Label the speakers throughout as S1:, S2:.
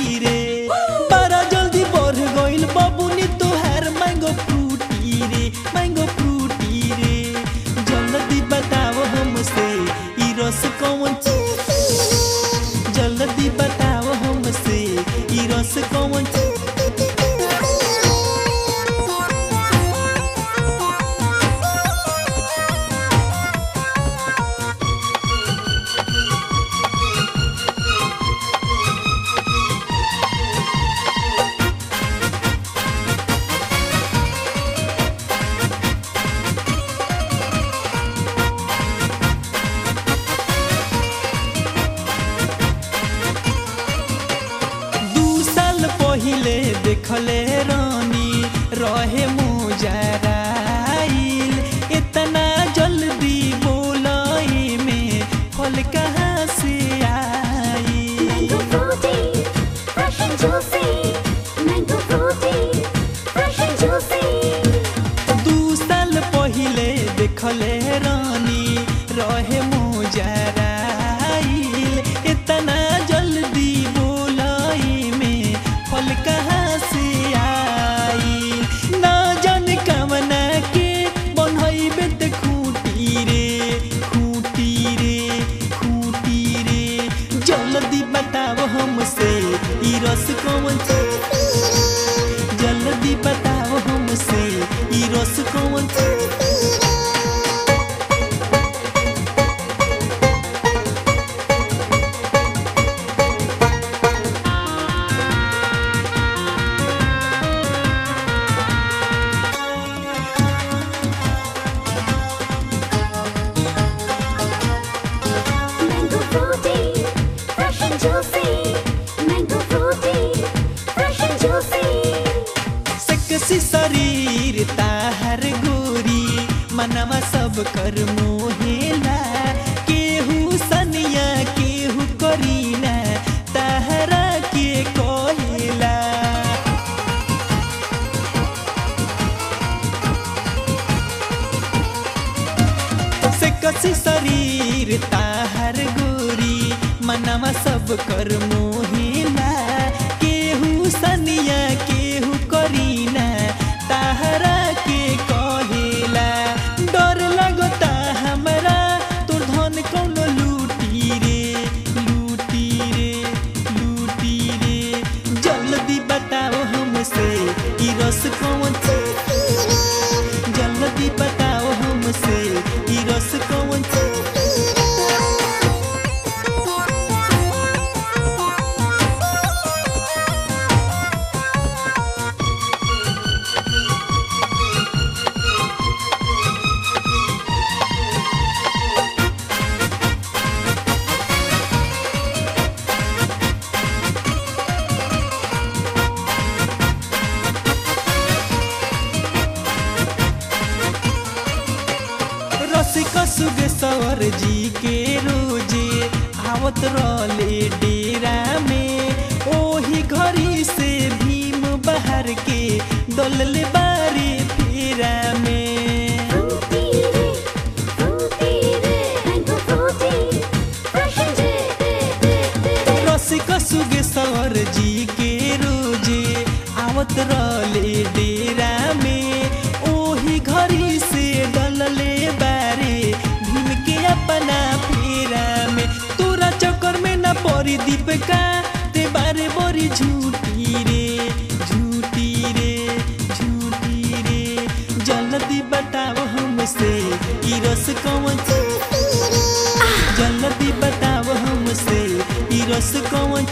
S1: रे बड़ा जल्दी बढ़ गइल बबुनी तोहार मैंगो फ्रूटी रे मैंगो फ्रूटी रे जल्दी बताओ हमसे ई रस कौन जल्दी बताओ हमसे ई रस कौन दू साल पहिले देखले रानी रहे मुजराइल इतना जल्दी बोलाई में फल कहाँ से आई
S2: Mango fruity, fresh and juicy. Mango fruity, fresh and juicy.
S1: दू साल पहिले देखले रानी रहे मुजराइल इतना जल्दी बोलाई में फल कहाँ से आई ना जाने कमना के बनैबे त खूटी रे खूटी रे खूटी रे जल्दी बताओ हमसे ई रस कौन जल्दी बताओ हमसे ई रस कौन
S2: Mango fruity, fresh and juicy. Mango fruity, fresh and juicy.
S1: सकसी शरीर ताहर गोरी मनवा सब कर मोहेला केहू सनिया केहू करीना ताहरा के कहेला से कसी शरीर ताहर गोरी मनवा सब कर मोहिला केहू सनिया केहू करीना ताहरा के कहेला डर लगता हमरा तोर धन कौनो लूटी रे लूटी रे लूटी रे जल्दी बताओ हमसे ई रस कौन जल्दी बताओ हमसे ई रस कौन रसिक सुगे सवर जी के रोजे आवत रहले डेरा में ओही घड़ी से भीम बाहर के दलले बारी फेरा में
S2: Fruity रे, fruity रे. Mango fruity, fresh and juicy.
S1: रसिक सुगे सवर जी के रोजे आवत रहले डेरा में ओही घड़ी से डलले बारे भीम के अपना फेरा में तोरा चक्कर में न पड़ी दीपका ते बारे बड़ी झूठी रे झूठी रे झूठी रे जल्दी बताओ हमसे ई रस कौन जल्दी बताओ हमसे ई रस कौन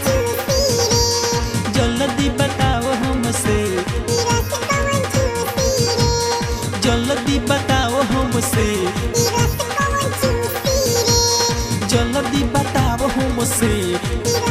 S1: जल्दी बताओ हमसे जल्दी बताओ हमसे जल्दी बताओ हमसे